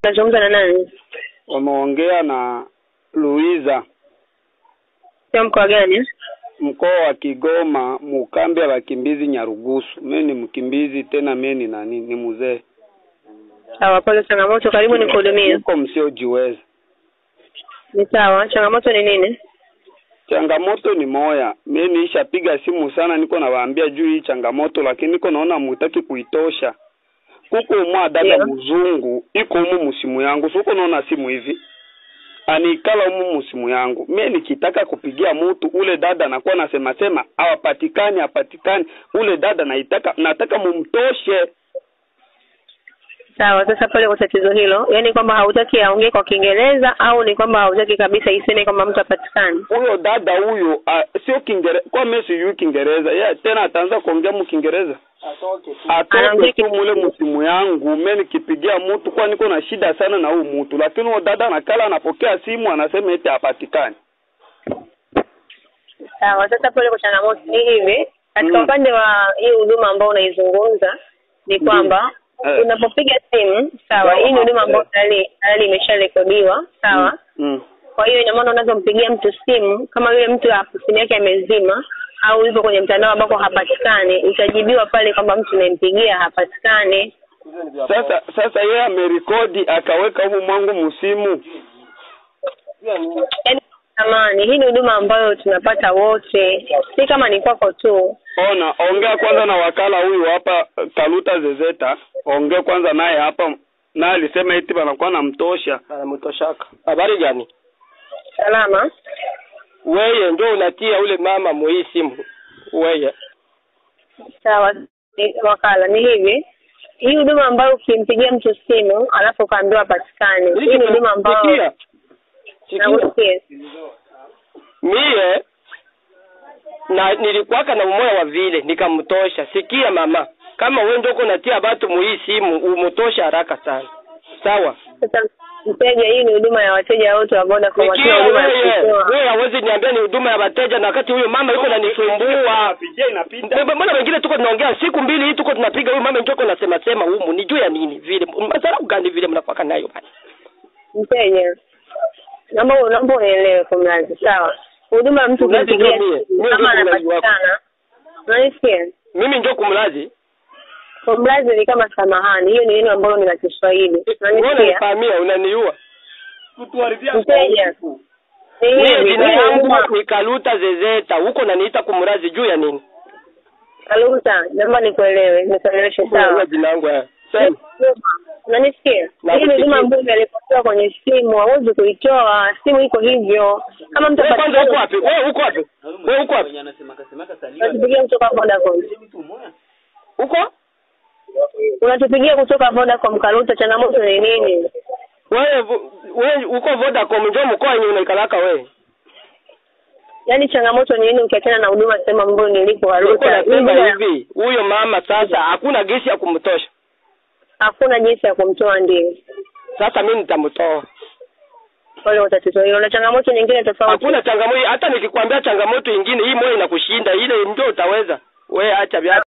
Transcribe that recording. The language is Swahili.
Nazungumza na nani? Wameongea na Luiza, Sio mkoa gani? mkoa wa Kigoma, mukambi ya wakimbizi Nyarugusu. Mimi ni mkimbizi tena, mimi ni nani, ni mzee, Sawa, pole changamoto, karibu nikuhudumie. huko msiojiweza. Ni sawa, changamoto ni nini? Changamoto ni moya, mimi niishapiga simu sana, niko nawaambia juu hii changamoto, lakini niko naona mutaki kuitosha. Kuko mwa dada Ndio. mzungu iko humu musimu yangu, siko naona simu hivi anikala humu musimu yangu. Mimi nikitaka kupigia mutu ule dada anakuwa nasema sema hawapatikani, hapatikani. Ule dada naitaka nataka mumtoshe. Sawa, sasa pole kwa tatizo hilo. Yaani kwamba hautaki aongee kwa Kiingereza au ni kwamba hautaki kabisa iseme kwamba mtu hapatikani? Huyo dada huyo ah, sio Kiingereza, kwa mimi sijui Kiingereza. Yeye tena ataanza kuongea mu Kiingereza. atoke Anaongea tu mule msimu yangu mimi nikipigia mtu kwa niko na shida sana na huyu mtu lakini huyo dada anakala anapokea simu anasema eti hapatikani Sawa, sasa pole kwa changamoto. Ni hivi, katika Mm. upande wa hii huduma ambao unaizungumza ni kwamba Eh. unapopiga simu, sawa, hii ni huduma ambayo tayari tayari imesharekodiwa, sawa. mm. Kwa hiyo ina maana unazompigia mtu simu, kama yule mtu hapo simu yake amezima au yupo kwenye mtandao ambako hapatikani, utajibiwa pale kwamba mtu unayempigia hapatikani. sasa sasa yeye amerekodi akaweka humu mwangu msimu Yaani samani, hii ni huduma ambayo tunapata wote, si kama ni kwako tu. ona ongea kwanza na wakala huyu hapa Kaluta Zezeta ongea kwanza naye hapa naye alisema eti banakuwa namtosha anamtoshaka. Habari gani? Salama. Weye ndio unatia ule mama muhii simu weye. Sawa, ni wakala. Ni hivi, hii huduma ambayo ukimpigia mtu simu alafu ukaambiwa hapatikani, hii ni huduma ambayo Sikia. Sikia. nakusikia. Mie na nilikuwaka na umoya wa vile nikamtosha. Sikia mama, kama wewe ndio uko unatia batu muhii simu umutosha haraka sana. Sawa? Sasa mteja, hii ni huduma ya wateja wote wa Vodacom, Sikia wakiwa huduma ya wewe, kutoa. wewe hawezi niambia ni huduma ya wateja na wakati huyo mama yuko ananisumbua. pigia inapinda Mbona mbona wengine tuko tunaongea siku mbili hii tuko tunapiga huyu mama njoko nasema sema humu ni juu ya nini vile masara gani vile mnakuwa nayo bana. Mteja, naomba naomba unielewe kwa mlazi, sawa? Huduma ya mtu Mlazi kumpigia ndio mie. simu Mie kama ndio mlazi wako. anapatikana, unanisikia? Mimi njoo kumlazi. Kwa mlazi ni kama samahani, hiyo ni neno ambalo ni la Kiswahili, Wewe unanisikia? unanifahamia unaniua. Mteja, ni Mimi hivi, jina hii ni yangu huduma ni Kaluta Zezeta. Huko naniita kumlazi juu ya nini? Kaluta, naomba nikuelewe, nikueleweshe Wewe sawa. jina yangu haya. Sema. Unanisikia? Hii ni huduma ambayo imeripotiwa kwenye simu, hauwezi kuitoa. Simu iko hivyo. Kama mtu Wewe kwanza uko apatikana, wapi? Wewe uko wapi? Wewe uko wapi? unatupigia kutoka Vodacom. Uko? Unatupigia kutoka Vodacom, Kaluta, changamoto ni nini? Wewe wewe uko Vodacom njoo mkoa yenye unaikalaka wewe. Yaani changamoto ni nini ukiachana na huduma sehemu ambayo nilipo Uko Kaluta? Hii nasema huduma- hivi, huyo mama sasa hakuna gesi ya kumtosha. Hakuna jinsi ya kumtoa ndio. Sasa mimi nitamtoa. Pole kwa tatizo hilo. Na changamoto nyingine tofauti. Hakuna changamoto, hata nikikwambia changamoto ingine hii moyo inakushinda, ile ndio utaweza. Wewe acha vya